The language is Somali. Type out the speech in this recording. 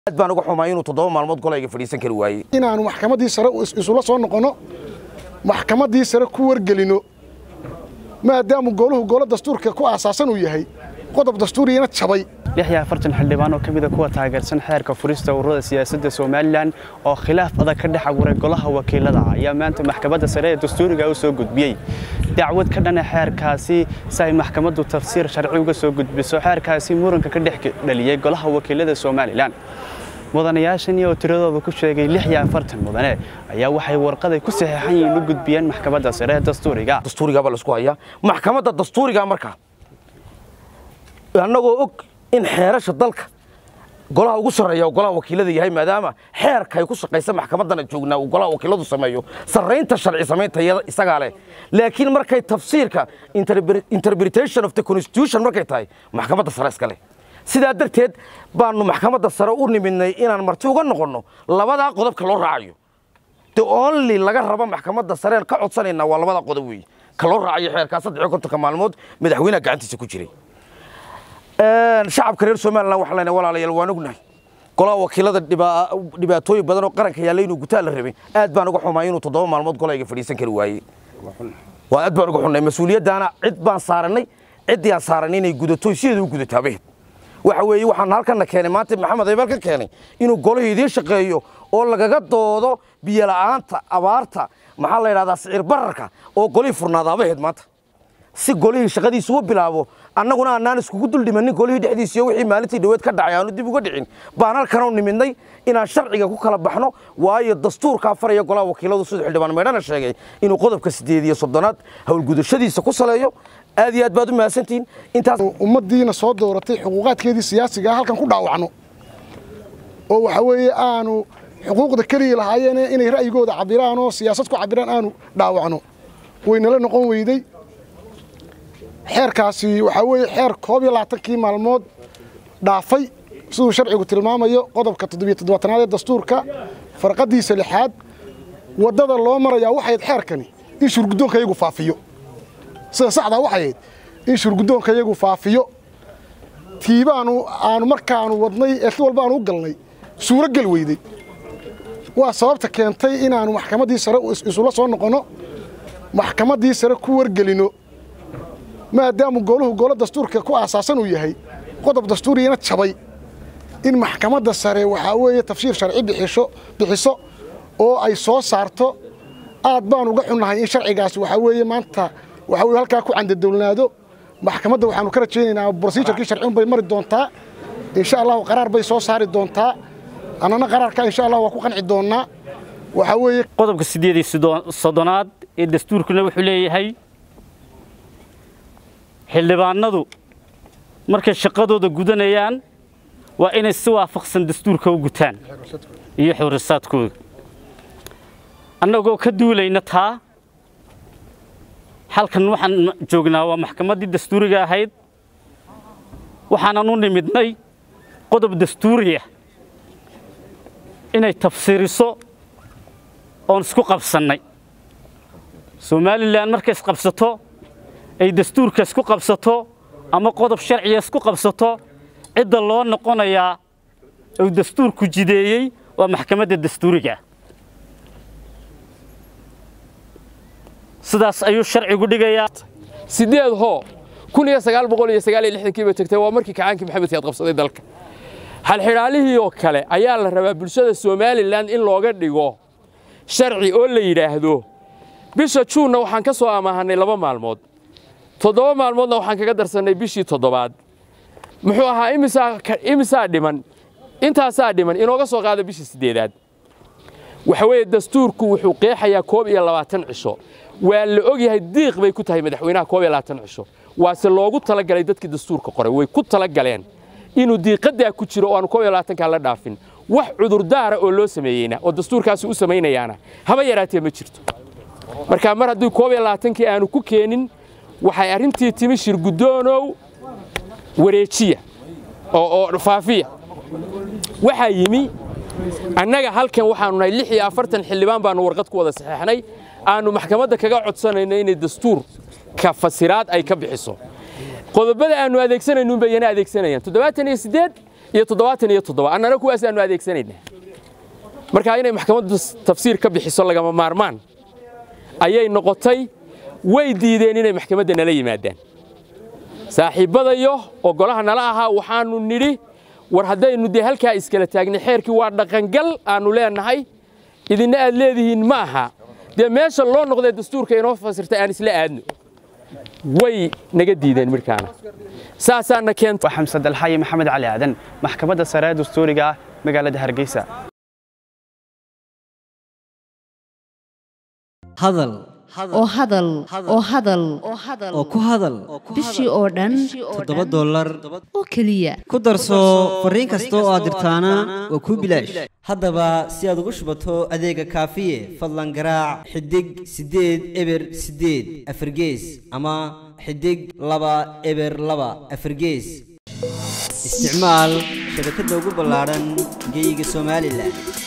aad baan uga xumaa inuu toddoba maalmood golayga fadhiisan kari waayey inaanu maxkamaddii sare isula soo noqonno maxkamaddii sare ku wargelino maadaamu gooluhu goolo dastuurka ku aasaasan uu yahay qodob dastuuriyana jabay lixya afartan xildhibaan oo ka mid a kuwa taageersan xeerka furista ururada siyaasadda somalilan oo khilaaf adag ka dhex abuuray golaha wakiilada ayaa maanta maxkamadda sare ee dastuuriga u soo gudbiyey dacwad ka dhana xeerkaasi si ay maxkamaddu tafsiir sharci uga soo gudbiso xeerkaasi muranka ka dhex dhaliyey golaha wakiilada somalilan mudanayaashani oo tiradooda ku sheegay lix iyo afartan mudane ayaa waxay warqaday ku saxeexan yihiin u gudbiyeen maxkamadda sare ee dastuuriga dastuurigaa baa laisku hayaa maxkamadda dastuurigaa markaa annagoo og in xeerasha dalka golaha ugu sarreeya oo golaha wakiilada yahay maadaama xeerka ay ku shaqaysa maxkamaddana joognaa uu golaha wakiiladu sameeyo sarraynta sharci samaynta isagaa leh laakiin markay tafsiirka interpretation of the constitution markay tahay maxkamadda sare iska leh sidaa darteed baanu maxkamadda sare u nimidnay inaan marti uga noqonno labadaa qodobka loo raacayo the only laga rabo maxkamadda sareen ka codsanaynaa waa labadaa qodob weeye ka loo raacayo xeerkaa saddex iyo kontonka maalmood madaxweynaha gacantiisa ku jiray shacabka reer somalilan waxaan leenahay walaalayaal waan ognahay golaha wakiilada dhibaatooyin badan oo qaranka yaalla inuu gutaa la rabay aad baan uga xumaa inuu toddoba maalmood golayga fadhiisan kari waayey waa aad baan uga xunnay mas-uuliyaddaana cid baan saarannay ciddii aan saarannay inay gudato sideeda u gudataabay waxa weeye waxaan halkanna keenay maanta maxamed aybal ka keenay inuu golihii idiin shaqeeyo oo lagaga doodo biyola'aanta abaarta maxaa la yidhahdaa sicir bararka oo golihii furnaadaabaheed maanta si golihii shaqadiisa u bilaabo annaguna annaan iskugu dul dhimannin golihii dhexdiisa iyo wixii maalintii dhaweed ka dhacay aanu dib uga dhicin baan halkan u nimidnay inaan sharciga ku kala baxno waayo dastuurkaa faraya golaha wakiiladu siduu xildhibaan meydhana sheegay inuu qodobka siddeed iyo soddonaad howlgudashadiisa ku saleeyo aad iyo aad baad u mahadsantihiin intaas ummaddiina soo dooratay xuquuqaadkeedii siyaasigaa halkan ku dhaawacno oo waxa weeye aanu xuquuqda keliya lahaayeen inay ra'yigooda cabiraan oo siyaasad ku cabiraan aanu dhaawacno waynala noqon weyday xeerkaasi waxaa weeye xeer koob iyo labaatankii maalmood dhaafay siduu sharcigu tilmaamayo qodobka toddobiyo toddobaatanaad ee dastuurka farqaddiisa lixaad waddada loo marayaa waxayd xeerkani in shurguddoonka iyagu faafiyo sida saxdaa waxayd in shurguddoonka iyagu faafiyo tiibaanu aanu markaanu wadnay ee si walba aanu u galnay suuro gel weyday waa sababta keentay inaannu maxkamaddii sare isula soo noqonno maxkamaddii sare ku wargelino maadaamu gooluhu goolo dastuurka ku aasaasan uu yahay qodob dastuuriyana jabay in maxkamadda sare waxaa weeye tafsiir sharci bixisho bixiso oo ay soo saarto aad baan uga xunnahay in sharcigaasi waxaa weeye maanta waxaa weye halkaa ku candadowlnaado maxkamadda waxaanu ka rajaynaynaa brosijarkii sharciun bay mari doontaa insha allahu qaraar bay soo saari doontaa annana qaraarka insha allah waa ku qanci doonnaa waxaa weeye qodobka siddeed iyo soddonaad ee dastuurkuna wuxuu leeyahay xildhibaanadu markay shaqadooda gudanayaan waa inay si waafaqsan dastuurka u gutaan iyo xurisaadkooda annagoo ka duulayna taa halkan waxaan joognaa waa maxkamaddii dastuuriga ahayd waxaanan u nimidnay qodob dastuuriya inay tafsiiriso oon isku qabsannay somalilan markay isqabsato ay dastuurka isku qabsato ama qodob sharciga isku qabsato cidda loo noqonayaa uu dastuurku jideeyey waa maxkamadda dastuuriga sidaas ayuu sharcigu dhigayaa sideed hoo kun iyo sagaal boqol iyo sagaal iyo lixdankiiba tagtay waa markii kacaankii maxamed siyaad qabsaday dalka halxidhaalihii oo kale ayaa la rabaa bulshada somalilan in looga dhigo sharci oo la yidhaahdo bisha juunna waxaan ka soo amaahanay laba maalmood toddoba maalmoodna waxaan kaga darsannay bishii toddobaad muxuu ahaa imisaa dhiman intaasaa dhiman inooga soo qaada bishii siddeedaad waxa weeye dastuurku wuxuu qeexayaa koob iyo labaatan cisho waa la ogyahay diiq bay ku tahay madaxweynaha koob iyo labaatan cisho waase loogu talagalay dadkii dastuurka qoray way ku talagaleen inuu diiqadaa ku jiro oo aanu koob iyo labaatankaa la dhaafin wax cudurdaara oo loo sameeyeyna oo dastuurkaasi u samaynayaana haba yaraatee ma jirto marka mar haddii koob iyo labaatankii aanu ku keenin waxay arrintii timi shirgudoonow wareejiya oo faafiya waxaa yimi annaga halkan waxaanu nahay lix iyo afartan xildhibaan baanu warqad ku wada saxeexnay aanu maxkamadda kaga codsanayno inay dastuurka fasiraad ay ka bixiso qodobada aanu adeegsanaynuun bay yana adeegsanayaan toddobaatan iyo siddeed iyo toddobaatan iyo toddoba annana kuwaasaanu adeegsanaynaa marka inay maxkamaddu tafsiir ka bixiso lagama maarmaan ayay noqotay way diideen inay maxkamadda nala yimaadaan saaxiibbadayo oo golaha nala ahaa waxaannu nidhi war haddaynu dee halkaa iskala taagnay xeerkii waa dhaqangal aannu leenahay idinna aad leedihiin ma aha dee meesha loo noqdee dastuurka inoo fasirtay aan isla aadno way naga diideen midhkaana saasaana keenta waa xamse dalxaye maxamed cali aadan maxkamadda sare ee dastuuriga ah magaalada hargeysa hadal oo hadal oo hadal oo ku hadal bishii oo dhan toddoba dollar oo keliya ku darso fariin kasta oo aad dirtaana waa kuu bilaash haddaba si aad ugu shubato adeega kaafiye fadlan garaac xidig siddeed eber siddeed afargees ama xidig laba eber laba afargees isticmaal shabakadda ugu ballaadhan geyga somalilan